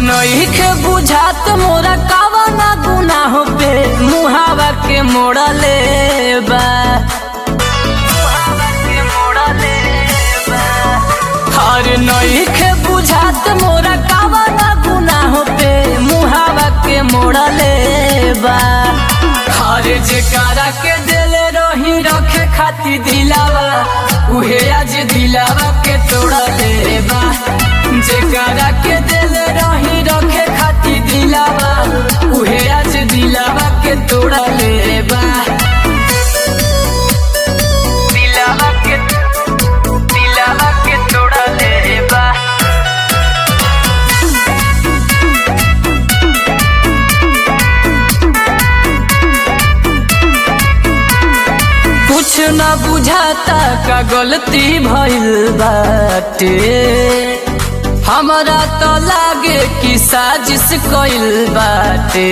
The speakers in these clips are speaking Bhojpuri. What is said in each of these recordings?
नईखे बुझात मोरा कावा ना गुनाह पे मुहावा के मोड़ले बा हर नईखे बुझात मोरा कावा ना गुनाह पे मुहावा के मोड़ले बा हर जेकारा के दिले रही रखे खाती दिलावा उहे आज दिलावा के तोड़ले बा जेकारा के दिले रही रखे खाती दिलावा उहे आज दिलावा के तोड़ले बा दिलावा के दिलावा के तोड़ले बा कुछ न बुझाता का गलती भइल बाटे हमरा तो लागे कि साजिश कइल बाटे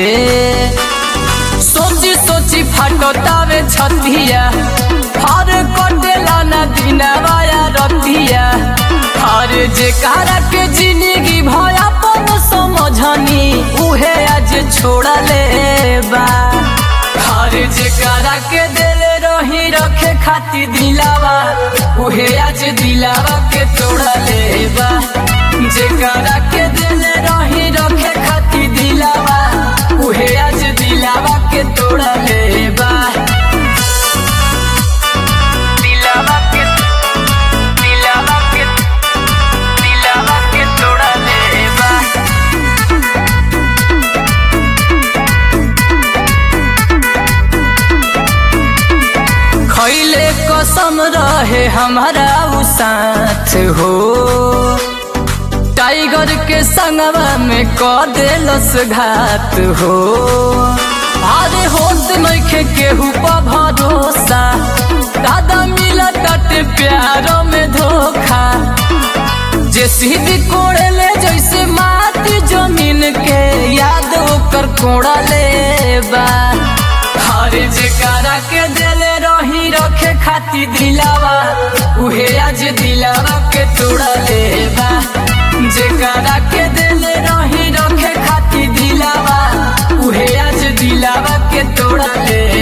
सोची सोची फाटतावे छतिया हर कटेला न दिनवाया रतिया हर जे कारा के जिंदगी भया पन समझनी उहे आज छोड़ले बा हर जेकारा के दिले रही रखे खाती दिलावा उहे आज दिलावा के तोड़ले बा जेकारा के दिले रही रखे खाती दिलावा उहे आज दिलावा के तोड़ले बा दिलावा के दिलावा के दिलावा के तोड़ले बा खैले कसम रहे हमारा उ साथ हो टाइगर के संगवा में क देलस घात हो अरे होत नइखे केहू पर भरोसा दादा मिला कट प्यार में धोखा जे सीधी कोड़ले जैसे माटी जमीन के याद ओकर कोड़ले बा हर जेकारा के दिले रही रखे खाती दिलावा उहे आज दिलावा के तोड़ले बा जेकारा के दिले रही रखे खाती दिलावा उहे आज दिलावा के तोड़ले